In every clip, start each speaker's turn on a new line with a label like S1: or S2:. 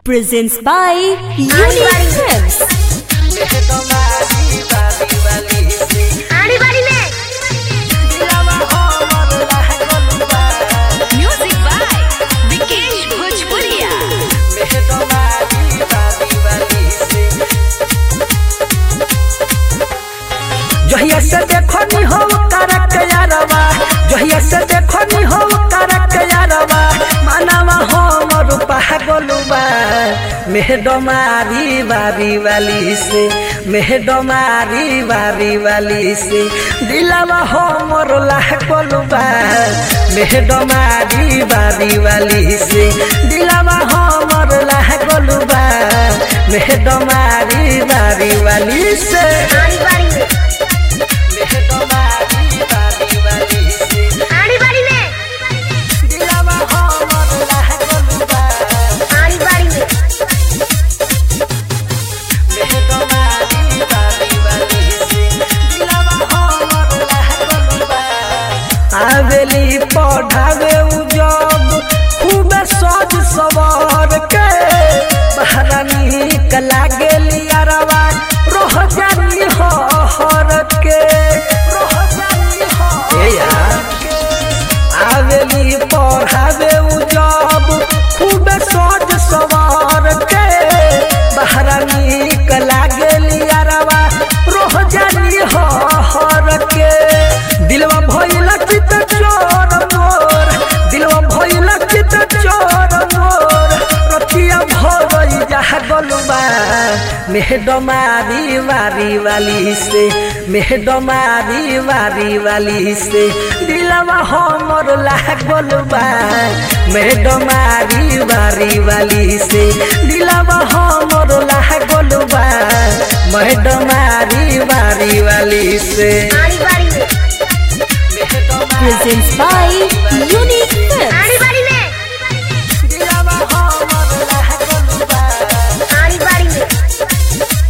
S1: Presents by Unique Films.
S2: आड़ी बाड़ी में म्यूजिक बाय विकेश भोजपुरिया
S3: जहिया से देखो नी हो करक यारवा जहिया से देखो नी हो करक यारवा मानवा हो मोर पागलुबा मेहडमारी बारी वाली से मेहडमारी बारी वाली से दिलावा हो मोर लागलुबा मेहडमारी बारी वाली से दिलावा हो मोर लागलुबा मेहडमारी बारी वाली से
S2: आड़ी बाड़ी में आड़ी बाड़ी में आड़ी बाड़ी में
S3: आवेली पढ़ावे उ जब खूब सज सवार के बहरा निक लागेली अरवा रोह जानी हो हर के रोह जानी हो ए यार आवेली पढ़ावे उ जब खूब सज सवार के बहरा निक लागेली अरवा रोह जानी हो हर के दिलवा भइल चित चोर मोर दिलवा भइल चित चोर मोर रतिया भरई जहा गलुबा मेहडमारी वारी वाली से मेहडमारी वारी वाली से दिलवा हमर लागलबा मेहडमारी वारी वाली से दिलवा हमर लागलबा मेहडमारी वारी वाली से
S2: आड़ी बाड़ी में
S1: Presents by Unique Films.
S2: आड़ी बाड़ी में आड़ी बाड़ी में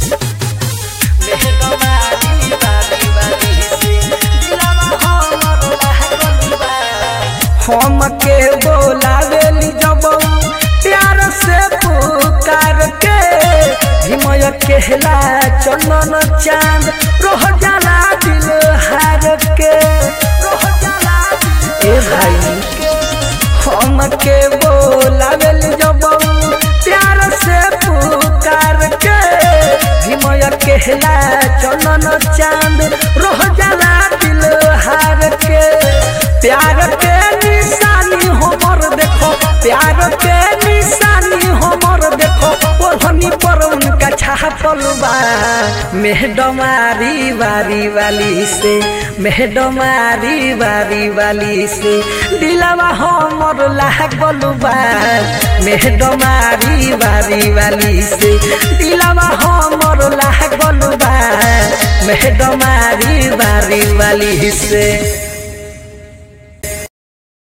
S3: हम के बोलावेली जब प्यार से पुकार के हिमय केहला चंदन चांद रोह जाला दिल हार के रोह जाला ए भाई हम के बोलावेली जब प्यार से पुकार के हिमय केहला चंदन चांद रोह जाला दिल हार के प्यार के निशानी हमर देखो प्यार के निशानी हमर देखो ओढ़नी पर उनका छापल बा मेहडमारी वारी वाली से मेहडमारी वारी वाली से दिलवा हमर लागल बा मेहडमारी वारी वाली से दिलवा हमर लागल बा मेहडमारी वारी वाली से